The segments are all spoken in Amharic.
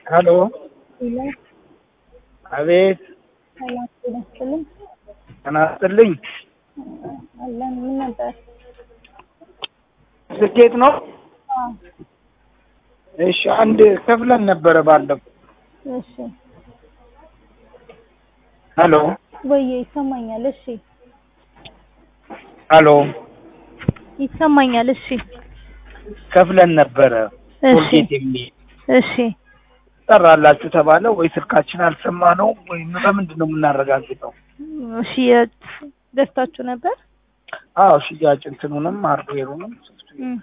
ሄሎ ሄሎ አቤት ሰላም ጤና ይስጥልኝ። ጤና ይስጥልኝ አለን ምን ነበር? ስኬት ነው አዎ እሺ አንድ ከፍለን ነበረ ባለፈው እሺ ሄሎ ወይዬ ይሰማኛል። እሺ ሄሎ ይሰማኛል። እሺ ከፍለን ነበረ እሺ ቶልጌት የሚል እሺ ጠራላችሁ ተባለ ወይ ስልካችን አልሰማ ነው ወይ በምንድን ነው የምናረጋግጠው ሽያጭ ገዝታችሁ ነበር? አዎ ሽያጭ እንትኑንም ሃርድዌሩንም እም።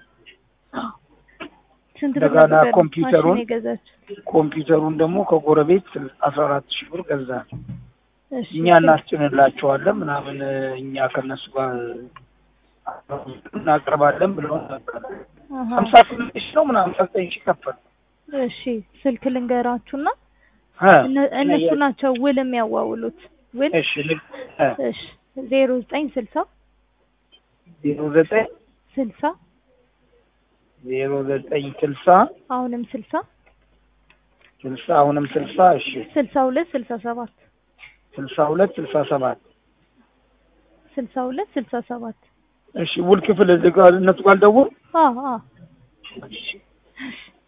ስንት ብር እንደገና ነበር ኮምፒውተሩን- ማሽን የገዛችሁ? ኮምፒውተሩን ደግሞ ከጎረቤት አስራ አራት ሺህ ብር ገዛን እሺ እኛ እናስጭንላቸዋለን ምናምን እኛ ከነሱ ጋር እናቀርባለን ብለውን ነበር አሃ። ሀምሳ ስምንት ሺህ ነው ምናምን ዘጠኝ ሺህ ከፈል እሺ ስልክ ልንገራችሁና እ እነ- እነሱ ናቸው ውል የሚያዋውሉት ውል እሺ ልክ እ እሺ ዜሮ ዘጠኝ ስልሳ ዜሮ ዘጠኝ ስልሳ ዜሮ ዘጠኝ ስልሳ አሁንም ስልሳ ስልሳ አሁንም ስልሳ እሺ ስልሳ ሁለት ስልሳ ሰባት ስልሳ ሁለት ስልሳ ሰባት ስልሳ ሁለት ስልሳ ሰባት እሺ ውል ክፍል እዚህ ጋር እነሱ ጋር ልደውል አዎ አዎ እሺ